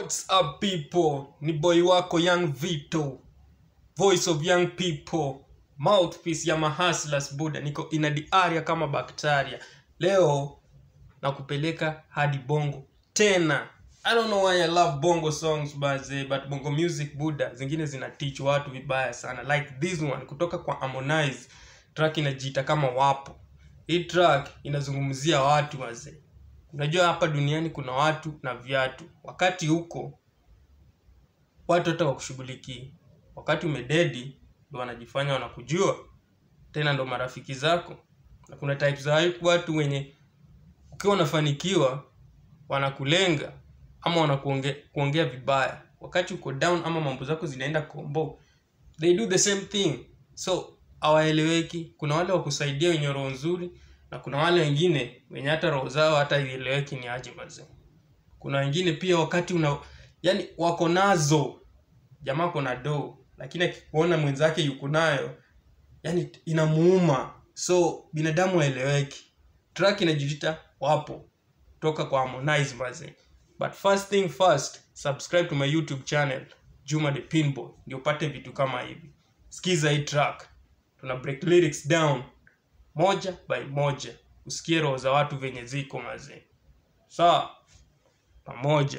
What's up people? Ni boy wako Young Vito. Voice of young people. Mouthpiece ya mahustlers buda. Niko ina the area kama bacteria. Leo nakupeleka hadi bongo tena. I don't know why I love bongo songs but, but bongo music buda zingine zina teach watu vibaya sana like this one kutoka kwa Harmonize. Track inajiita kama wapo. Hii track inazungumzia watu wazee unajua hapa duniani kuna watu na viatu wakati huko watu hata wakushughulikii wakati umededi ndo wanajifanya wanakujua tena ndo marafiki zako na kuna types za watu wenye ukiwa unafanikiwa wanakulenga ama wanakuongea kuongea vibaya wakati uko down ama mambo zako zinaenda kombo they do the same thing so hawaeleweki kuna wale wakusaidia wenye roho nzuri na kuna wale wengine wenye hata roho zao hata ieleweki ni aje mazee kuna wengine pia wakati una yani wako nazo jamaa kona do lakini akikuona mwenzake yuko nayo yani inamuuma so binadamu waeleweki track inajiita wapo toka kwa Harmonize mazee but first thing first subscribe to my youtube channel Juma the Pinball ndio upate vitu kama hivi sikiza hii track tuna break lyrics down moja by moja usikie roho za watu venye ziko mazee sawa pamoja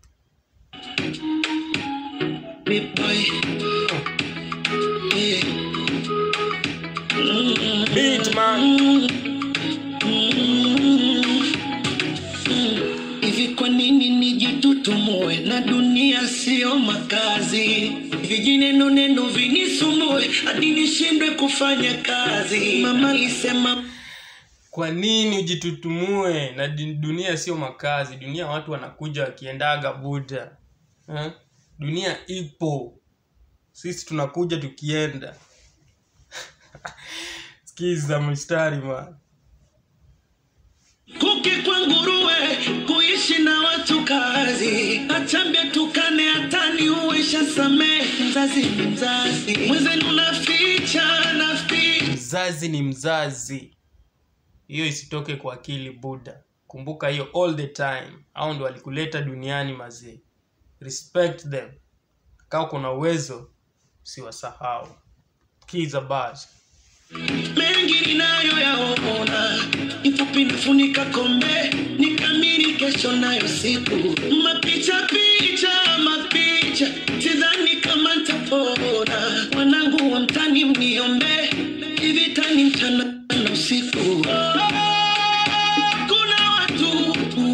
Big boy. Yeah. beat man Hivi kwa nini nijitutumue na dunia sio makazi? Vijineno neno vinisumbue hadi nishindwe kufanya kazi. Mama alisema kwa nini ujitutumue na di- dunia sio makazi dunia watu wanakuja wakiendaga buda eh? dunia ipo sisi tunakuja tukienda skiza mstari man kuki kwa nguruwe kuishi na watu kazi, achambia tukane hatani uisha samehe. Mzazi ni mzazi, mwenzenu naficha naficha mzazi ni mzazi hiyo isitoke kwa akili buda kumbuka hiyo all the time au ndo walikuleta duniani mazee respect them kaa kuna uwezo siwasahau kiza bas mengi ninayoyaona, ifupi nafunika kombe, nikamiri kesho nayo siku, mapicha picha mapicha, sidhani kama ntapona. Wanangu wa mtani mniombe, hivi tani mchana na usiku. Kuna watu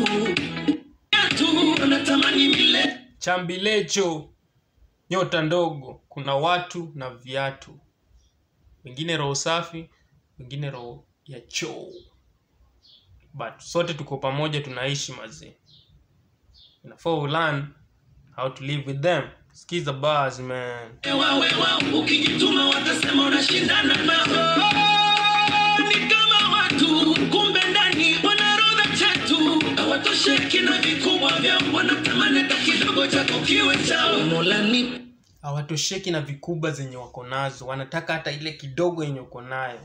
watu wanatamani milele chambilecho nyota ndogo kuna watu na viatu wengine roho safi wengine roho ya choo but sote tuko pamoja tunaishi mazee inafaa ulearn how to live with them skiza bars man wawe wao ukijituma watasema unashindana nao ni kama watu kumbe ndani wanarodha chetu hawatosheki na vikubwa vyao wanatamani hata kidogo chako kiwe chao mola ni hawatosheki na vikubwa zenye wako nazo wanataka hata ile kidogo yenye uko nayo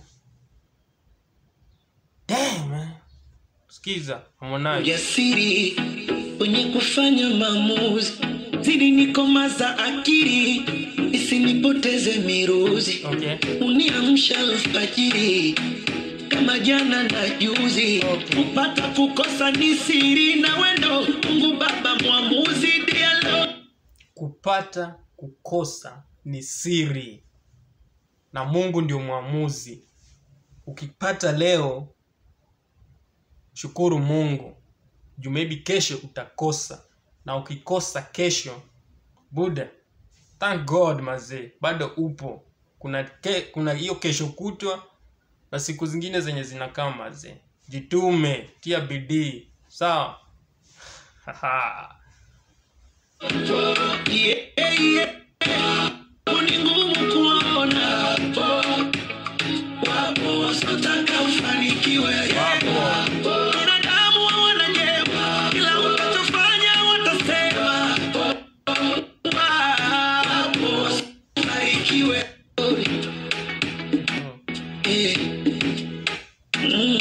Damn, man. skiza Harmonize. ujasiri wenye kufanya maamuzi zidi nikomaza akili isinipoteze miruzi okay uniamsha alfajiri kama jana na juzi Okay. kupata kukosa ni siri na wendo mungu baba mwamuzi dialo kupata kukosa ni siri na mungu ndio mwamuzi ukipata leo shukuru mungu juu maybe kesho utakosa na ukikosa kesho buda thank god mazee bado upo kuna ke, kuna hiyo kesho kutwa na siku zingine zenye zinakaa mazee jitume tia bidii sawa Haha. yeah, yeah. ni ngumu kuona wapo wasiotaka ufanikiwe binadamu hawana jema kila utachofanya watasema wapo wasiofanikiwe Eh. Mm.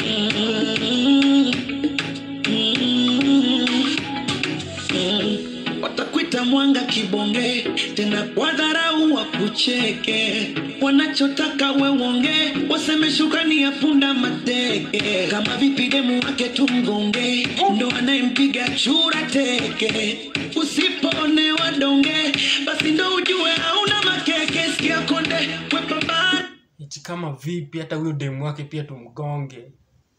Mm. Mm. Watakuita mwanga kibonge tena kwa dharau wakucheke wanachotaka wewonge waseme shukrani ya punda mateke kama vipi demu wake tumgonge ndo anayempiga chura teke usipoonewa donge basi ndo ujue hauna makeke sikia konde wepambana iti kama vipi hata huyo demu wake pia tumgonge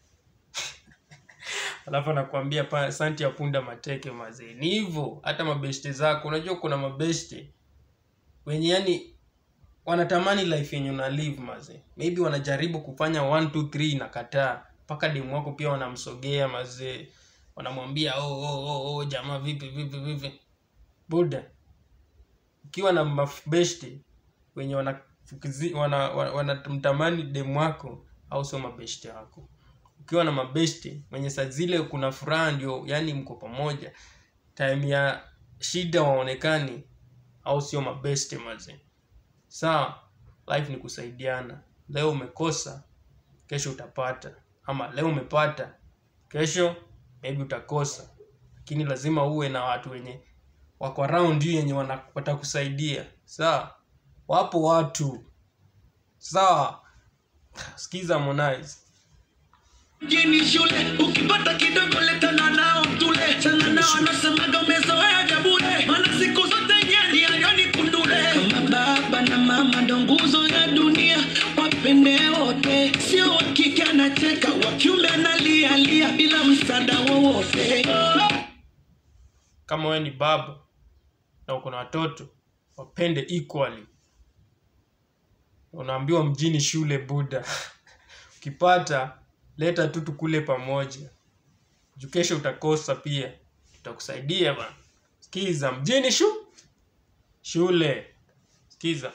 alafu anakuambia pa santi ya punda mateke mazee ni hivyo hata mabeshte zako unajua kuna mabeshte wenye yani wanatamani life yenye una live mazee maybe wanajaribu kufanya 1 2 3 inakataa mpaka demu wako pia wanamsogea mazee wanamwambia oh, oh, oh, oh, jamaa vipi vipi vipi buda ukiwa na mabeshte wenye wanafukizi- wana, wana, wanamtamani demu wako au sio mabeshte wako ukiwa na mabeshte wenye saa zile kuna furaha ndio yani mko pamoja time ya shida waonekani au sio mabeshte maze sawa life ni kusaidiana leo umekosa kesho utapata ama leo umepata kesho maybe utakosa lakini lazima uwe na watu wenye wako around you yenye wana- watakusaidia sawa wapo watu sawa sikiza Harmonize mjini shule ukipata kidogo letana nao tule chana nao anasemaga umezoea vya bure maana siku zote nyani ayoni kundule kama baba na mama ndo nguzo ya dunia wapende wote sio wa kike anacheka wa kiume analialia bila msaada wowote kama wewe ni baba na uko na watoto wapende equally unaambiwa mjini shule buda ukipata leta tu tukule pamoja juu kesho utakosa pia tutakusaidia bana sikiza mjini shu shule sikiza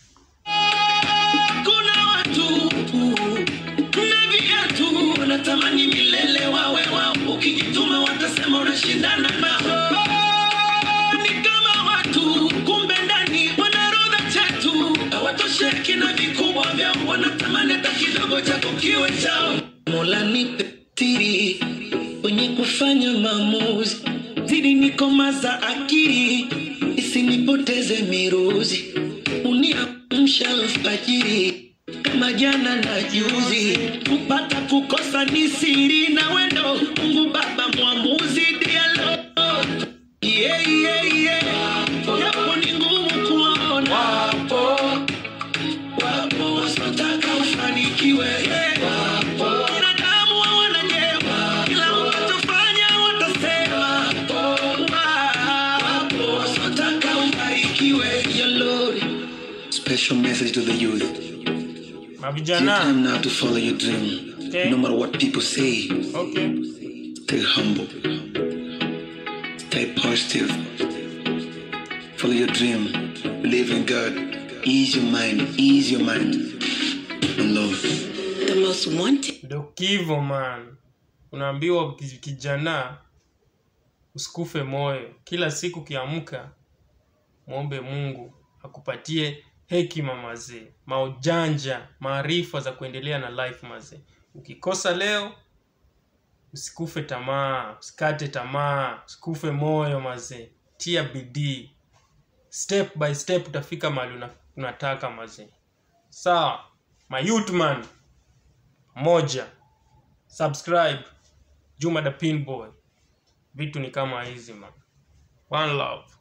kuna watu na viatu wanatamani milele wawe wao ukijituma watasema unashindana nao ni kama watu kumbe ndani wanarodha chetu hawatosheki na vikubwa vyao wanatamani hata kidogo chako kiwe chao mola nipe siri wenye kufanya maamuzi zidi nikomaza akili isinipoteze miruzi uniamsha alfajiri kama jana na juzi kupata kukosa ni siri na wendo mungu baba mwamuzi dialo yeah, yeah, yeah. japo ni ngumu kuona wapo wapo wasiotaka ufanikiwe wapo binadamu hawana jema kila unachofanya watasema wapo wasiotaka ubarikiwe Your Lord. Special message to the youth. It's your mavijana time now to follow your dream. Okay. No matter what people say, okay stay humble. Stay positive. Follow your dream. Believe in God. Ease your mind. Ease your mind. And love. the most wanted. ndo kivo man unaambiwa ki- kijana usikufe moyo kila siku kiamka mwombe mungu akupatie hekima mazee maujanja maarifa za kuendelea na life mazee ukikosa leo usikufe tamaa usikate tamaa usikufe moyo mazee tia bidii step by step utafika mahali una- unataka mazee sawa mayutman moja subscribe juma the pinboy vitu ni kama hizi man one love